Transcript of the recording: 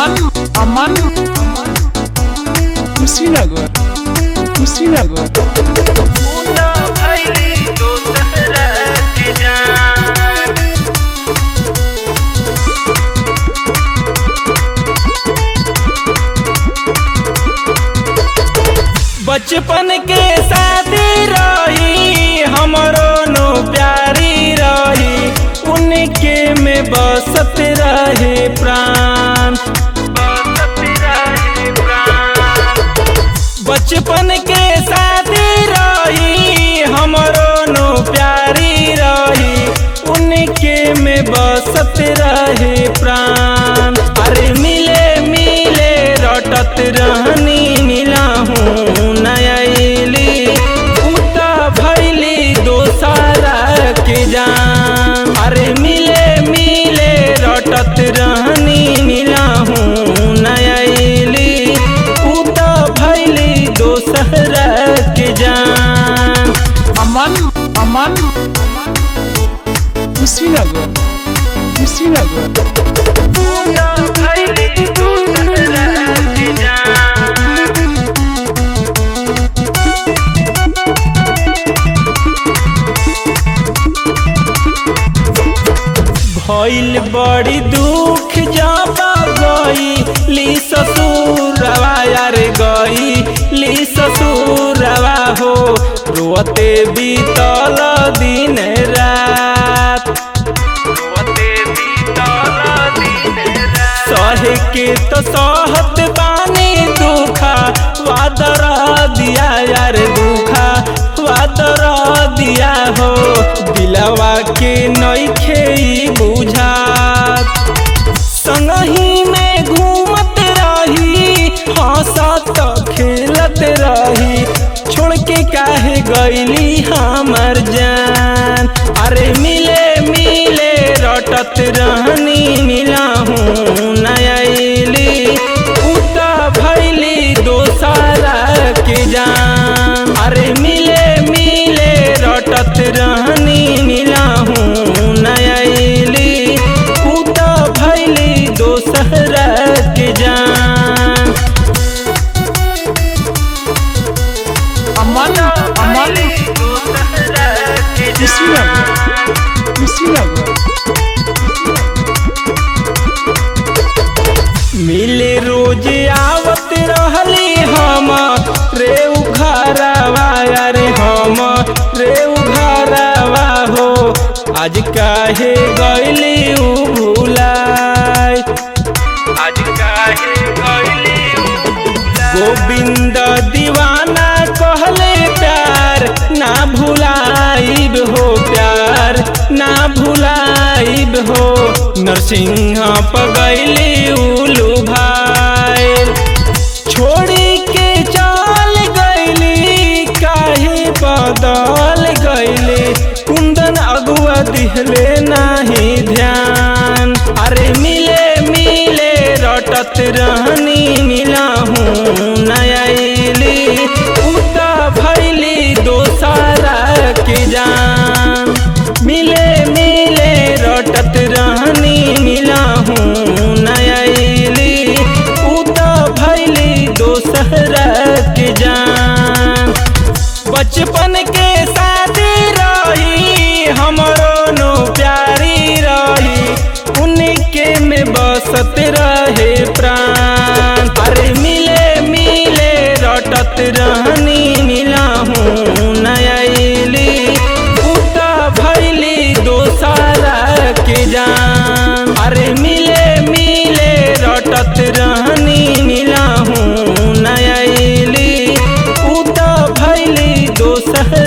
aman aman kushinagar kushinagar मुन्ना भैली दोसरा के जान बचपन के शादी रही हमरो नो प्यारी रही उनके में बसत रहे प्राण बसत रहे प्राण बचपन के शादी रही हमरो नो प्यारी रही उनके में बसत रहे प्राण अरे मिले मिले रटत रहनी मिला हूँ नयली उता भैली दोसारा के जान अरे मिले मिले रटत रहनी मिला हूँ नयली उता भैली दोसरा के जान aman aman kushinagar kushinagar उता भैली दोसरा के जान भइल बड़ी दुख जाबा गई ली ससुरवा यार गई ली ससुरवा हो रोते बीतल दिन रात रोते बीतल दिन रात सहे के तो सहत बानी दुखा वादर दिया यार दुखा वादर दिया हो दिलवा के नइखे ई बुझात संगही में घूमत रही हंसत खेलत रही छोड़ के काहे गईली हमर जान अरे मिले मिले रटत रहनी मिला हूँ नयली उता भैली दोसारा के जान अरे मिले मिले रटत रहनी मिला हूँ नयली उता भैली दोसरा के जान aman aman दोसरा के kushinagar kushinagar मिले रोज आवत रहली हम रे उघरवा अरे हम रे उघरवा हो आज काहे गईली उ भुलाय आज काहे गईली गोविंद दीवाना कहले प्यार ना भुलाइब हो प्यार ना भुलाइब हो नरसिंह पगैली उलू भाई छोड़ी के चल गईली काहे बदल गईली कुंदन अगुआ दिहले नाही ध्यान अरे मिले मिले रटत रहनी मिला हूँ नयली उता भैली दोसारा के जान मिले मिले रटत रहनी मिला हूँ नयली उता भैली दोसरा के जान बचपन के शादी रही हमरो नो प्यारी रही उनके में बसत रहे प्राण अरे मिले मिले रटत रहनी मिला हूँ नयली उता भैली दोसारा के जान अरे मिले मिले रटत रहनी मिला हूँ नयली उता भैली दोसरा